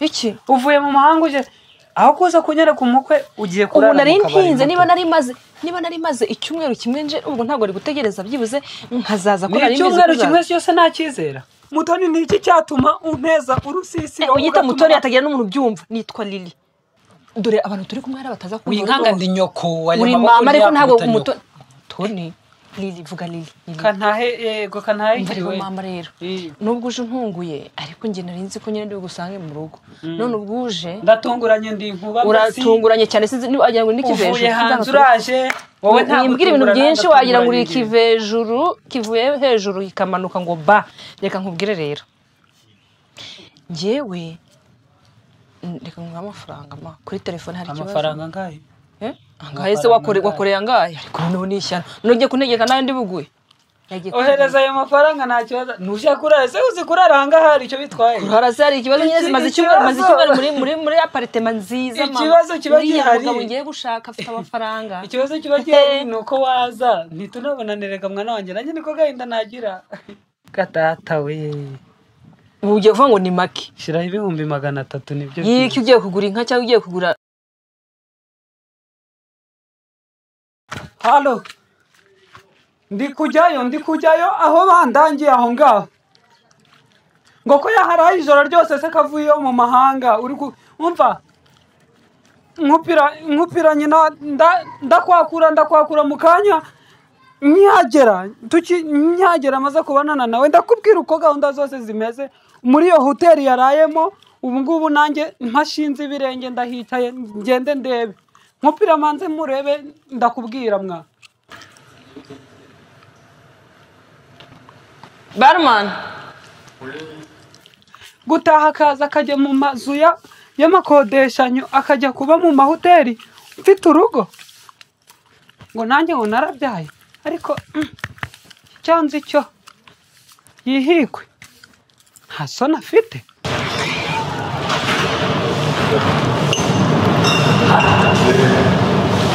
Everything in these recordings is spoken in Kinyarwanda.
biki uvuye mu mahanga uje aho kuza kunyara ku mukwe ugiye ubu kurara nari mu kabari ntinze gato. niba nari maze niba nari maze icyumweru kimwe nje ubwo ntabwo ari gutegereza byibuze nkazaza ko ni nari mbizi icyumweru ko kimwe uzaza. cyose ntacyizera mutoni ni iki cyatuma umpeza urusisi Eh, wowe uyita ugatuma- mutoni hatagira n'umuntu ubyumva nitwa lili dore abantu turi kumwe hari abataza uyu kumva nkanga urumva. ndi nyoko uri mama ariko ntabwo mutoni toni lili vuga lili Lili. kantahe yego kantahe Umva rero njyewe. mama rero Eh, nubwo uje untunguye ariko njye nari nzi ko nyine ndiwe gusange mu rugo none ubwo uje ndatunguranye ndi nkuba uratunguranye cyane sinzi niba wagira ngo ni mbese, ikivejuru uvuye sinzi hanze amakuru. uraje wowe nta wimbwira ibintu gutungurana, byinshi wagira ngo uri ndatunguranye njyewe. ikivejuru kivuye hejuru kikamanuka ngo ba reka nkubwire rero njyewe Mm, reka nguhe amafaranga ma kuri telefone hari ikibazo amafaranga angahe Eh? angahe se wakore- Amafaranga. wakoreye angahe ariko noneho ni ishyano nujye kuntegeka nayo ndibuguye Yagiye ohereza ayo mafaranga nta kibazo ntushaka kurara se uzi kurara ahangaha hari icyo bitwaye kurara se hari ikibazo nyine Iki- zimaze icyumweru maze ikibazo. icyumweru muri muri muri aparitema nziza mama Ikibazo kiba Uriya gihari. mugabo ngiye gushaka afite amafaranga ikibazo kiba gihari ni uko waza ntitunabonanirega mwana wanjye nanjye niko gahinda nagira gatata we ubu ugiye kuvuga ngo ni make shyiraho ibihumbi magana atatu nibyo yiki ugiye kugura inka cyangwa ugiye kugura halo ndi kujyayo ndi kujyayo aho bandangiye aho ngaho ngo ko yaharaye ijoro ryose se kavuyeyo mu mahanga uri ku umva nkupira nkupira nyina nda- ndakwakura ndakwakura mu kanya nyagera tuki nyagera amaze kubonana nawe ndakubwira uko gahunda zose zimeze muri iyo hoteli yarayemo ubu ngubu nanjye ntashinze ibirenge ndahicaye ngende ndebe nkupira manze murebe ndakubwira mwa barumani gutaha akaza akajya mu mazu ya- y'amakodeshanyo akajya kuba mu mahoteli mfite urugo ngo nanjye ngo narabyaye ariko mm, cyanze icyo yihikwe nta soni afite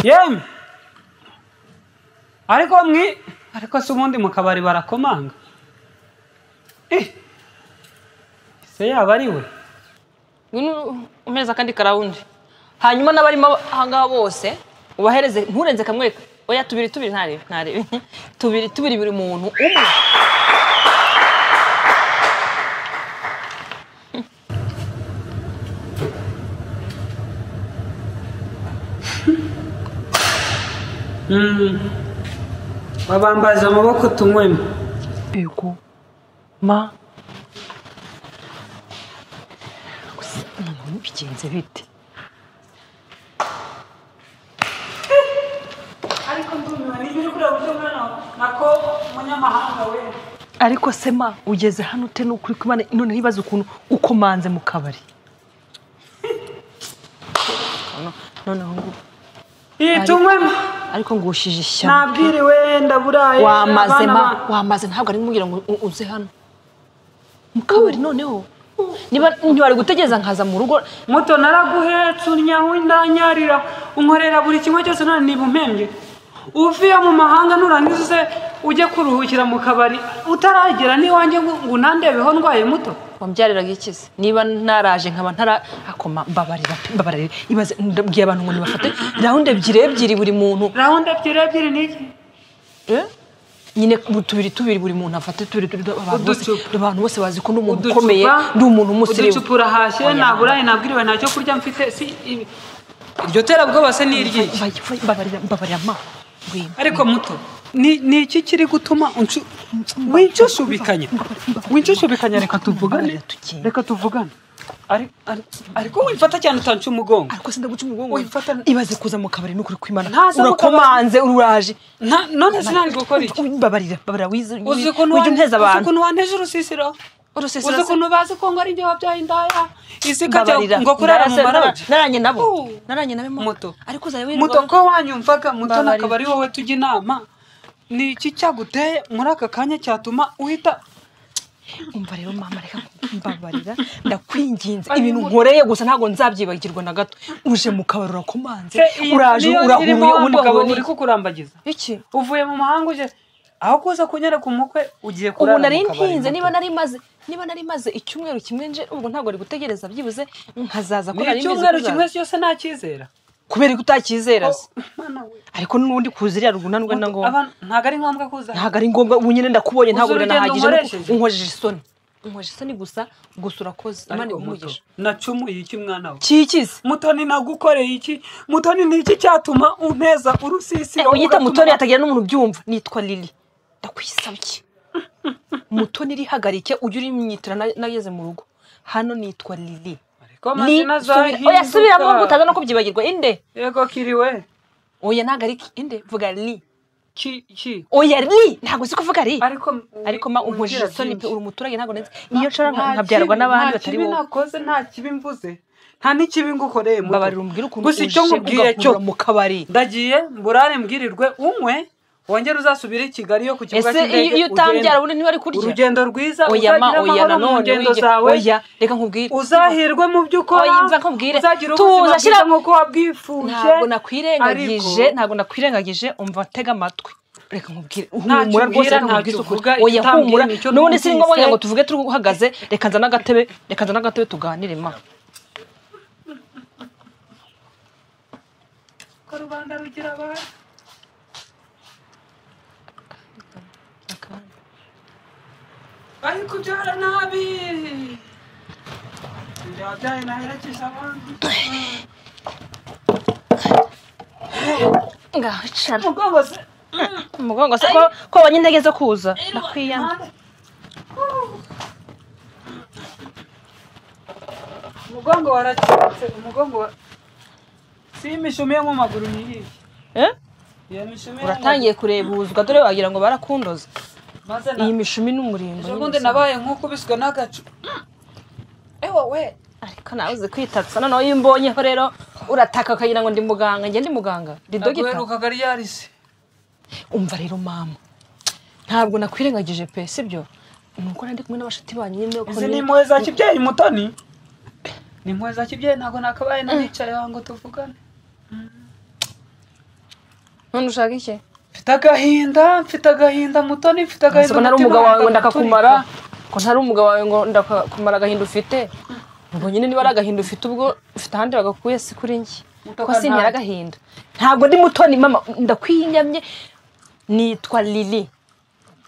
yemwe ariko mwi ariko se ubundi mu kabari barakomanga Eh, se yaba ari we ngwino umpereza akandi karawundi hanyuma n'abarimo ahangaha bose ubahereze nturenze kamwe oya tubiri tubiri ntarebe ntarebe tubiri tubiri buri muntu umwe babambaza amaboko tunywemo yego ma gusa noneho bigenze bite ariko ndumiwe niba uri kureba uburyo mwana nako munyamahanga we ariko se ma ugeze hano ute ni ukuri kumana noneho ibaze ukuntu ukomanze mu kabari noneho ngo iyi tunywemo ariko ngushije ishyamba nabwiriwe ndaburaye wamaze abana ma ba- wamaze ntabwo ari kumubwira ngo u- uze hano mu kabari noneho niba ntiwari gutegereza nkaza mu rugo muto naraguhetse unyaho indanyarira unkorera buri kimwe cyose none niba umpembye uvuye mu mahanga nurangiza uze ujye kuruhukira mu kabari utaragera n'iwanjye ngo ngo unandebeho ndwaye muto wambyariraga iki se niba ntaraje nkaba ntarakoma mbabarira pe, mbabarira ibaze ndabwiye abantu ngo nibafate rawundi ebyiri ebyiri buri muntu rawundi ebyiri ebyiri n'iki Eh? nyine bu- tubiri tubiri buri muntu afate tubiri tubiri abantu bose Uducupa. abantu bose bazi ko ndi umuntu Uducupa- ukomeye ndi umuntu w'umusirimu uducupa urahashye naburaye nabwiriwe ntacyo kurya mfite si ibi iryo terabwoba se ni iryiki Mba- mbabarira mbabarira ma ngwino ariko muto ni ni iki kiri gutuma unshu- wincushubikanya wincushubikanya reka tuvugane reka tuvugane Ari- ari- ariko wifata cyane utanca umugongo ariko sida guca umugongo Oya, fata- ibaze kuza mu kabari n'ukuri kwimana Ntaza mu kabari. urakomanze uraje Nta- none sinari gukora iki mbabarira mbabarira wize uzi ukuntu ujye wan- unteza uzi abantu ukuntu wanteje urusisiro Urusisiro uzi se- ukuntu bazi ko ngo ari njye wabyaye indaya isi mbabarira ikajya ngo kurara mu Narase- maroji nara- naranye nabo Uh. naranye nabo ma. Muto. ariko uzajya muto wirirwa ko wanyumvaga muto Mbabarira. nakaba ari wowe tujya inama ni iki cyaguteye muri aka kanya cyatuma uhita umva rero mama reka mbabarira ndakwinginze ibintu nkoreye gusa ntabwo nzabyibagirwa na gato uje mu kabari urakomanze uraje urahuye ubundi ukabona uri iki kukurambagiza iki uvuye mu mahanga uje aho kuza kunyereka umukwe ugiye kurara ubu nari mu kabari ntinze gato. niba nari maze niba nari maze icyumweru kimwe nje ubwo ntabwo ari gutegereza byibuze nkazaza ko ni nari mbizi icyumweru kuzaza. kimwe cyose ntacyizera kubera ko utakizeraza Mana we. ariko n'ubundi kuziriya rugunanwa na ngombwa Abantu- ntabwo ari ngombwa kuza hano. ntabwo ari ngombwa ubu nyine ndakubonye ntabwo Uzi urugendo biranahagije nkoresheje? unkojeje isoni unkojeje isoni gusa gusa urakoze imana Ariko muto igumugisha nacumuye iki mwana we kikize mutoni nagukoreye iki mutoni ni iki cyatuma unteza Eh, urusisiro uyita ugatuma- mutoni hatagira n'umuntu ubyumva nitwa lili ndakwisabye mutoni rihagarike ujye urimwitira na- nageze mu rugo hano nitwa lili Ariko amazina azahinduka. oya subiramo ngo utaza no kubyibagirwa inde yego kiriwe oya ntabwo ari ki- inde vuga li ki ki oya li ntabwo uzi kuvuga li ariko ariko ma unkojeje umbwira isoni pe byinshi. uri umuturage ntabwo nzi iyo nshobora nka- Nta nkabyarwa kibi- n'abandi nta batari kibi wowe nakoze nta kibi mvuze nta n'ikibi ngukoreye muto. mbabarira umbwire ukuntu gusa icyo uje nkubwiye cyo ugahurira mu kabari ndagiye mburare mbwirirwe unywe wongere uzasubire i kigali yo ku kibuga ese iyo iyo utambyara ubundi ntiwari kurya urugendo rwiza oya ma uzagira oya amahoro mu nanone ngendo wige- zawe oya reka nkubwire uzahirwe mu byo ukora Oya, umva nkubwire. uzagira Tuza, ubuzima bwiza shyira- nk'uko wabwifuje ntabwo nakwirengagije ariko- ntabwo nakwirengagije umva ntega amatwi reka nkubwire Ntacyo humura rwose umbwira, reka nkubwire ntacyo ukuri uvuga, oya igitambwira humura ni icyo n'ubundi si ngombwa numvise. ngo tuvuge turi uhagaze reka nzane agatebe reka nzane agatebe tuganire ma ko rubanda rugira abantu ariko ubyara nabi yabyaye naherekeje abandi ngaho icara umugongo se umugongo se ko ko wabonye intege zo kuza nakwiyana umugongo waracitse umugongo wa si imishumi yo mu maguru ni iyihe Eh? iyo mishumi yo mu uratangiye kurebuzwa dore wagira ngo barakundoza maguru- maze na- iyi mishumi n'umurimbo ejo nyine bundi nabaye nk'ukubiswe n'agacu ewa we ariko nawe uzi kwitatsa noneho iyo imbonyeho rero urataka ukagira ngo ndi muganga njye ndi muganga ndi dogita naguherukaga ryarise umva rero mama ntabwo nakwirengagije pe sibyo ni uko nari kumwe n'abashiti banyu nyine uko izi ni- ni impuhwe za kibyeyi mutoni ni impuhwe za kibyeyi ntabwo nakabaye nanicaye aha ngo tuvugane none ushaka iki mfite agahinda mfite agahinda mutoni mfite agahinda ko ntari umutima umugabo wawe ngo wanga ndakakumara guturika. ko ntari umugabo wawe ngo ndakakumara agahinda ufite ubwo nyine niba ari agahinda ufite ubwo ufite ahandi bagakuye si kuri njye Muto ko sinyara kanaka. agahinda ntabwo ndi mutoni mama ndakwinyamye nitwa lili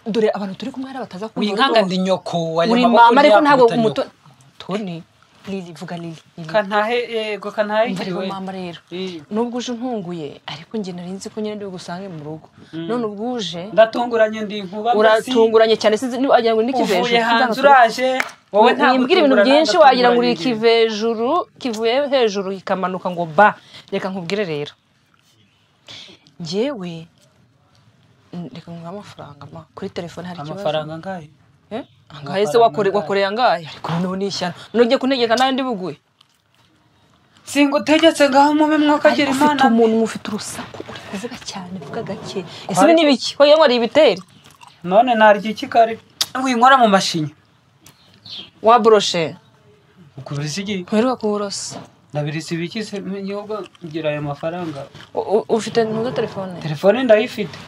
dore abantu turi kumwe hari abataza kumva winkanga ndi nyoko wari uri maboko mama ariko ntiyakubita ntabwo nyoko. umutoni toni lili vuga lili Lili. kantahe yego kantahe Umva rero igiwe mama rero Eh. nubwo uje untunguye ariko njye nari nzi ko nyine ndi bugusange mu rugo none ubwo uje ndatunguranye ndi inkuba uratunguranye cyane sinzi niba wagira ngo ni mbese, uvuye hanze ikivejuru uraje wowe nta wimbwira ibintu gutungurana, byinshi wagira ngo uri ndatunguranye ndi. ikivejuru kivuye hejuru kikamanuka ngo ba reka nkubwire rero njyewe mm, reka nguhe amafaranga ma kuri telefone hari ikibazo amafaranga angahe Eh? angahe se wakore- angahe? wakoreye angahe ariko noneho ni ishyano nujye kuntegeka nawe ndi buguye singutegetse ngaho mube mwakagira Ariko imana ufite umuntu ufite urusaku uri kuvuga cyane vuga gake ese ibi ni biki ko yanywa ibiteri none narya iki kare winkora mu mashinya waboroshe ukubirisi iki ntuheruka kuwurosa ndabirisi ibiki se n'igihugu ngira ayo mafaranga U- u- ufite ntuza telefone telefone ndayifite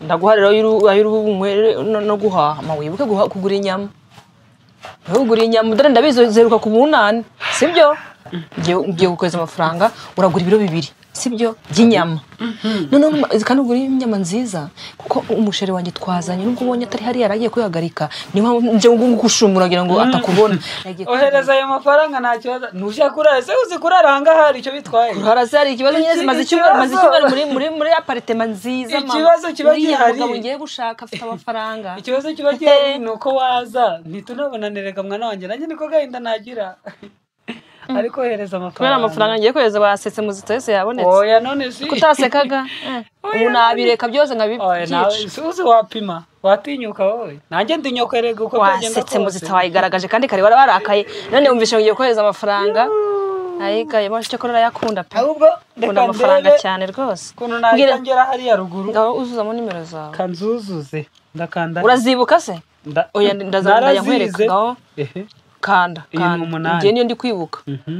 ndaguha rero ay'uru- ay'uruhu bunywere no- no guhaha ma wibuke guha- kugura inyama Wowe ugura inyama dore ndabizi ziheruka ku munani sibyo Ngiye- ngiye gukohereza amafaranga uragura ibiro bibiri sibyo by'inyama noneho numa- kandi ugura inyama nziza kuko umusheri wanjye twazanye nubwo ubonye atari hariya yari agiye kuyihagarika niyo mpamvu nje gushumura ngira ngo atakubona Yagiye ohereza ayo mafaranga nta kibazo ntujya kurara se uzi kurara ahangaha hari icyo bitwaye harasi hari ikibazo nyine Iki- zimaze icyumweru maze ikibazo. icyumweru muri muri muri aparitema nziza mama Ikibazo kiba Uriya gihari. mugabo ngiye gushaka afite amafaranga ikibazo kiba gihari ni uko waza ntitunabonanirega mwana wanjye nanjye niko gahinda nagira ariko ohereza kubera amafaranga amafaranga ngiye kohereza basetse muzika yose yabonetse oya none si kutasekaga eh, ubu nabireka byose oya nawe nkabibyica si uzi wapima watinyuka wowe nanjye ndi nyokorega uko byagenda wasetse muzika kose wayigaragaje kandi kare wari warakaye none wumvishe ngo ugiye kohereza amafaranga ayikaye mashi cyo yakunda pe ahubwo akunda reka amafaranga ndebe cyane rwose ukuntu Mbwira- nahita ngera hariya ruguru ngaho uzuzamo nimero zawe kanzuzuze ndakanda urazibuka se Nda- oya ndazana Narazize. ndayankwereka ngaho Ehe. kanda Iyi ni kanda umunani. njye niyo ndi kwibuka Mhm.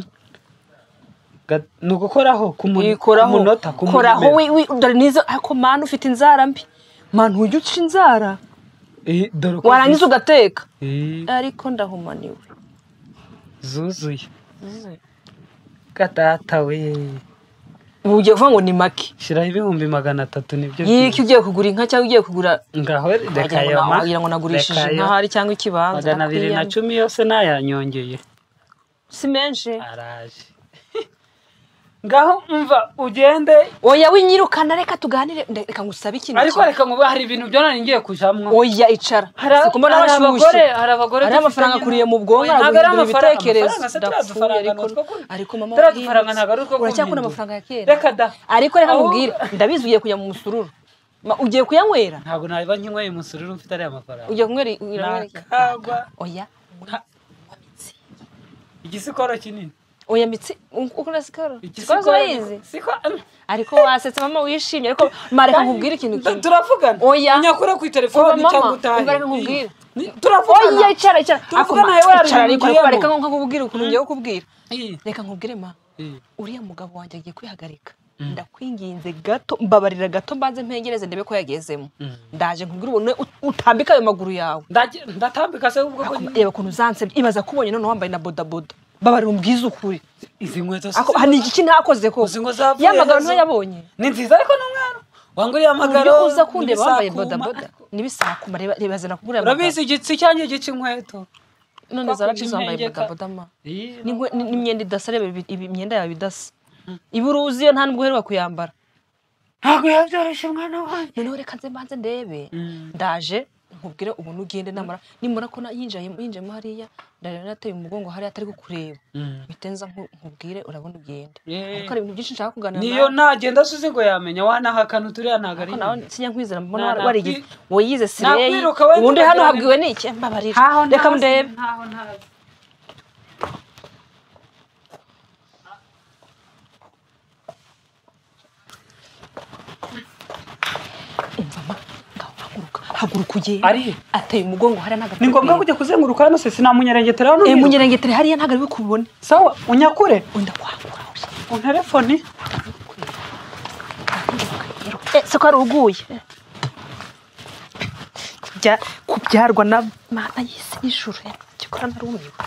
Ga- ni ugukoraho ku mu- ku ikoraho munota ku koraho numero. wi- wi- dore nizo ariko mana ufite inzara mbi mani ujya uca inzara Eh, dore uko warangiza bisa. ugateka Eh, ariko ndahumaniwe zuzuye gatata we ubu ugiye kuvuga ngo ni make shiraho ibihumbi magana atatu nibyo yiki ugiye kugura inka cyangwa ugiye kugura ngaho wagira reka ngo ayo na- ma- wagira ngo nagurishije reka ayo. inka hari cyangwa ikibanza magana abiri na nakwiyamye. cumi yose nayanyongeye si menshi araje ngaho umva ugende oya winyirukana reka tuganire nde- reka ngusabe ikintu ariko kimwe. reka ngo hari ibintu byo nari ngiye kujamwo oya icara Hari- si kumbona hari abashyushye abagore hari abagore hari amafaranga akuriye mu bwonko ntabwo ari araguhindura amafaranga ibitekerezo amafaranga se ndapfuye ariko turiya dufaranga ni utwo ariko mama turiya warahindutse. dufaranga ntabwo ari utwo uracyakunda guhindura. amafaranga ya kera Reka da. ariko reka Ahubwo- nkubwire ndabizi ugiye kujya mu musururu Ma- ugiye kuyanywera ntabwo naba nkinyweye umusuru mfite ariya mafaranga ugiye kunywera i- uyanywera iki? nakagwa oya igisikoro kinini oya mitsi u- ukora sikoro sikoro Igisikoro- urayizi Siko- ariko wasetse mama wishimye ariko mareka nkubwire ikintu Da- kimwe turavugana Oya. unyakure ku Kuva telefoni mama, cyangwa utahe umva reka nkubwire. Ni- oya turavugana icara icara Tuvugana Ako ma- nawe wari icara ariko ariko ugiyemo. bareka nko nkubwire ukuntu ngiye kukubwira Iyi. reka nkubwire ma Iyi. uriya mugabo wanjye agiye kwihagarika ndakwinginze gato mbabarira gato mbanze mpengereze ndebe ko yagezemo Mm. ndaje nkubwire ubone ut- utambike ayo maguru yawe Ndage- ndatambika se ubwo ko Ako- reba ukuntu uzansebye ibaza kubonye none wambaye na bodaboda babarira umbwize ukuri izi nkweto si- Ako- hani iki ntakoze ko Uzi ngo zavuye yamagara hezo. niyo yabonye ni nziza ariko ni umwana wanguriye amagaro uburyo uza kundeba wambaye n'ibisakuma. bodaboda n'ibisakuma reba reba zana kugura urabizi igitsi cyanjye gica inkweto none zaracize twakunze wambaye impengeka. bodaboda ma Iyi, Ni inkwe- ni- ni imyenda idasa reba ibi- ibi- imyenda yawe idasa iba uruzi iyo nta nubwo uheruka kuyambara ntabwo yabyoroshye umwana wanjye noneho reka nze mbanze ndebe Mm. ndaje nkubwire ubuntu ugende namara nimara ko na- yinjaye yinjiyemo hariya ndareba nateye umugongo hariya atari kukureba mpite nza nku- nkubwire urabona ugende Yeah. ariko hari ibintu byinshi nshaka kuganira niyo nawe nagenda suzi ngo yamenya wanahakana uturiya ntabwo ari ariko nawe sinya nkwizera mbona Na- wari- warigize wayize sireyi nakwiruka wenda ubundi hano ukagira- habwiwe n'iki mbabarira Ntaho reka ntazi, ndebe ntaho ntazi. imvama ngaho haguruka haguruka ugende Ari he? ateye umugongo hariya ntabwo ni ngombwa kujya kuzenguruka hano se sinamunyerengetera hano Eh, niruka. munyerengetere hariya ntabwo ari we kubibone sawa unyakure wenda kwakura oya. unterefoni Eh, siko ari uguye kubyarwa na mana y'isi n'ijuru eh, cyokora narumiwe